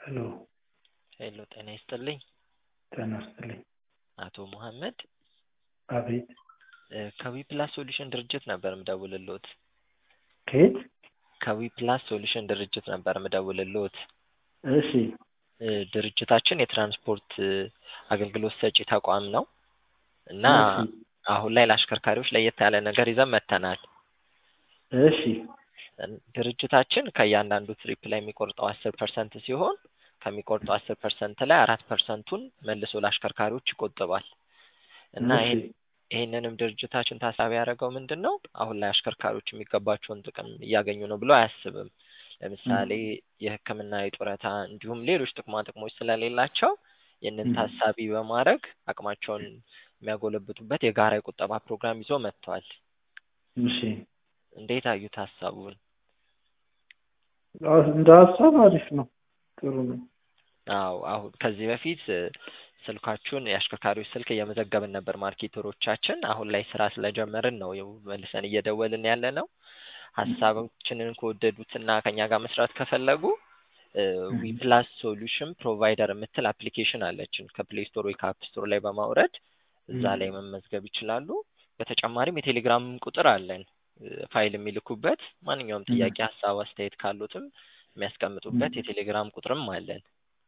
ሄሎ ሄሎ ጤና ይስጥልኝ ጤና ይስጥልኝ። አቶ መሐመድ አቤት ከዊፕላስ ሶሉሽን ድርጅት ነበር ምደውልልዎት። ከየት? ከዊፕላስ ሶሉሽን ድርጅት ነበር ምደውልልዎት። እሺ እ ድርጅታችን የትራንስፖርት እ አገልግሎት ሰጪ ተቋም ነው እና እሺ አሁን ላይ ለአሽከርካሪዎች ለየት ያለ ነገር ይዘን መጥተናል። እሺ እን- ድርጅታችን ከእያንዳንዱ ትሪፕ ላይ የሚቆርጠው አስር ፐርሰንት ሲሆን ከሚቆርጠው አስር ፐርሰንት ላይ አራት ፐርሰንቱን መልሶ ለአሽከርካሪዎች ይቆጥባል እና እሺ ይሄን ይህንንም ድርጅታችን ታሳቢ ያደረገው ምንድን ነው አሁን ላይ አሽከርካሪዎች የሚገባቸውን ጥቅም እያገኙ ነው ብሎ አያስብም። ለምሳሌ የሕክምና የጡረታ እንዲሁም ሌሎች ጥቅማ ጥቅሞች ስለሌላቸው ይህንን ም። ታሳቢ በማድረግ አቅማቸውን የሚያጎለብቱበት የጋራ የቁጠባ ፕሮግራም ይዞ መጥቷል። እሺ እንዴት አዩት ሀሳቡን? አዎ፣ እንደ ሀሳብ አሪፍ ነው፣ ጥሩ ነው። አዎ አሁን ከዚህ በፊት እ ስልካችሁን የአሽከርካሪዎች ስልክ እየመዘገብን ነበር ማርኬተሮቻችን። አሁን ላይ ስራ ስለጀመርን ነው ያው መልሰን እየደወልን ያለ ነው። ሀሳባችንን ከወደዱትና ከኛ ጋር መስራት ከፈለጉ ዊፕላስ ሶሉሽን ፕሮቫይደር የምትል አፕሊኬሽን አለችን ከፕሌይ ስቶር ወይ ከአፕ ስቶር ላይ በማውረድ እዛ ላይ መመዝገብ ይችላሉ። በተጨማሪም የቴሌግራም ቁጥር አለን እ ፋይል የሚልኩበት ማንኛውም ጥያቄ፣ ሀሳብ፣ አስተያየት ካሉትም የሚያስቀምጡበት የቴሌግራም ቁጥርም አለን።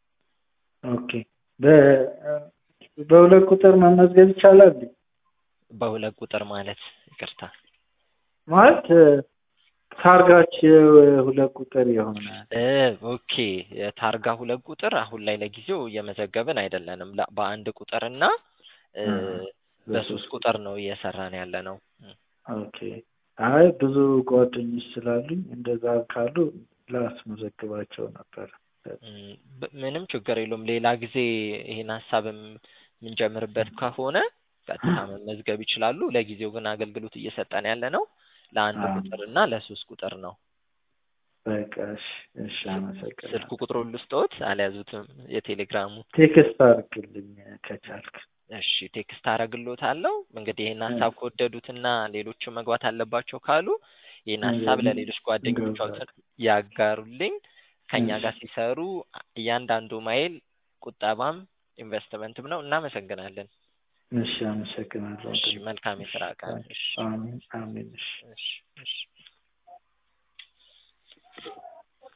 ኦኬ በ- በሁለት ቁጥር መመዝገብ ይቻላል በሁለት ቁጥር ማለት ይቅርታ ማለት እ ታርጋቸው ሁለት ቁጥር የሆነ እ ኦኬ የታርጋ ሁለት ቁጥር አሁን ላይ ለጊዜው እየመዘገብን አይደለንም። ላ- በአንድ ቁጥር እና እ በሶስት ቁጥር ነው እየሰራን ያለ ነው። ኦኬ አይ ብዙ ጓደኞች ስላሉኝ እንደዛ ካሉ ላስመዘግባቸው ነበር። እም፣ ብ- ምንም ችግር የለውም። ሌላ ጊዜ ይሄን ሀሳብ የም- የምንጀምርበት ከሆነ ቀጥታ መመዝገብ ይችላሉ። ለጊዜው ግን አገልግሎት እየሰጠን ያለ ነው ለአንድ አዎ። ቁጥር እና ለሶስት ቁጥር ነው። በቃ እሺ፣ እሺ ስልክ አመሰግናለሁ። ቁጥሩን ልስጥዎት አልያዙትም? የቴሌግራሙ ቴክስት አድርግልኝ ከቻልክ። እሺ ቴክስት አደርግልዎታለሁ። እንግዲህ ይህን ሀሳብ ከወደዱትና ሌሎችም መግባት አለባቸው ካሉ ይህን ሀሳብ እንግዲህ ለሌሎች ጓደኞቻቸው እንገባለን። ያጋሩልኝ። ከኛ እሺ። ጋር ሲሰሩ እያንዳንዱ ማይል ቁጠባም ኢንቨስትመንትም ነው። እናመሰግናለን። እሺ አመሰግናለሁ። እሺ መልካም የስራ ቀን። እሺ አሜን አሜን። እሺ እሺ እሺ